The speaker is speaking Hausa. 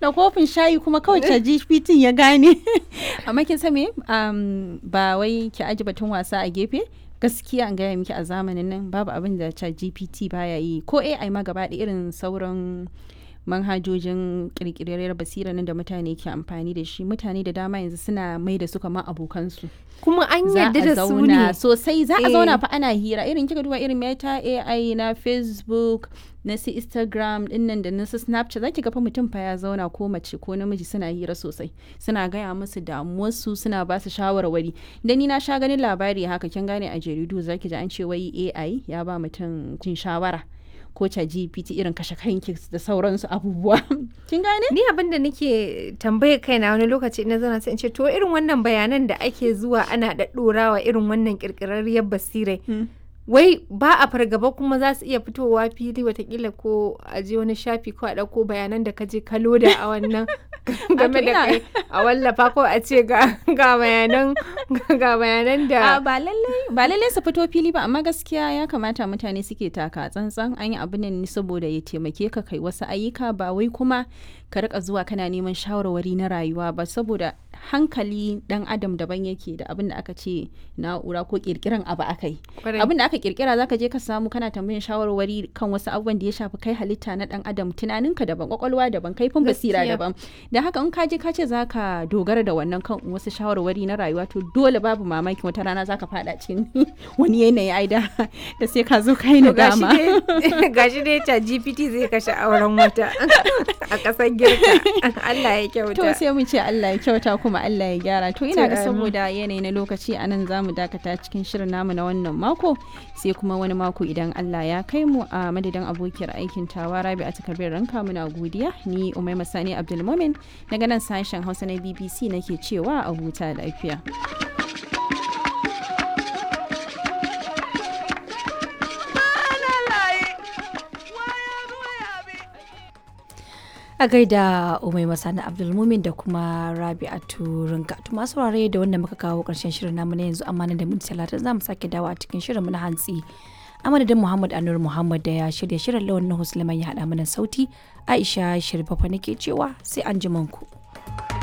da kofin shayi kuma kawai ta GPT ya gane amma kin san me um, ba wai ki aji batun wasa a gefe gaskiya an gaya miki a zamanin nan babu abin da chat GPT baya yi ko AI ma gaba da irin sauran manhajojin kirkirar basira nan da mutane ke amfani da shi mutane da dama yanzu suna mai da su kamar abokansu kuma an za yarda a da su zauna ne sosai za a Eh. zauna fa ana hira irin kika duba irin meta ai na facebook na su instagram dinnan da na su snapchat za ki ga fa mutum fa ya zauna ko mace ko namiji suna hira sosai suna gaya musu damuwarsu suna ba su shawarwari da ni na sha ganin labari haka kin gane a jaridu za ki ji an ce wai ai ya ba mutum jin shawara ko ta gpt irin kashe kanki da sauransu abubuwa kin gane ni abin da nake tambaye kaina wani lokaci na zana sai in ce to irin wannan bayanan da ake zuwa ana ɗaɗɗorawa irin wannan ƙirƙirarriyar basirai wai ba a fargaba kuma za su iya fitowa fili watakila ko a je wani shafi ko a ɗauko bayanan da ka je ka loda a wannan game da ina- kai a wallafa ko a ce ga ga bayanan ga bayanan A da ba lallai ba lallai su fito fili ba amma gaskiya ya kamata mutane suke taka tsantsan an yi abu ne saboda ya taimake ka kai wasu ayyuka ba wai kuma ka rika zuwa kana neman shawarwari na rayuwa ba saboda hankali dan adam daban yake da abin da aka ce na'ura ko kirkiran abu aka yi Kwarai. abin da aka kirkira zaka je ka samu kana tambayin shawarwari kan wasu abubuwan da ya shafi kai halitta na dan adam tunaninka daban kwakwalwa daban kaifin basira Gaskiya. daban da haka in ka je ka ce zaka dogara da wannan kan wasu shawarwari na rayuwa to dole babu mamaki wata rana zaka fada cikin wani yanayi ai da da sai ka zo kai To gashi nadama dai gashi dai ta GPT zai kashe auren wata a ƙasar girka Allah ya to kyauta sai mu ce Allah ya kyauta kuma Allah ya gyara to ina To, ga amin. saboda yanayi na lokaci a nan zamu dakata cikin shirin namu na wannan mako sai kuma wani mako idan Allah ya kai mu a madadin abokiyar aikin tawa Rabi a takardar ranka muna godiya ni Umaima Sani Abdulmumin daga nan sashen Hausa na BBC nake cewa a huta lafiya a gaida umai masani abdulmumin da kuma rabi'atu rinka to masu saurare da wanda muka kawo karshen shirin namu na yanzu amma nan da minti talatin za mu sake dawo a cikin shirin mu na hantsi a madadin muhammad anur muhammad da ya shirya shirin lawan na ya haɗa mana sauti aisha shirfafa nake cewa sai an ku.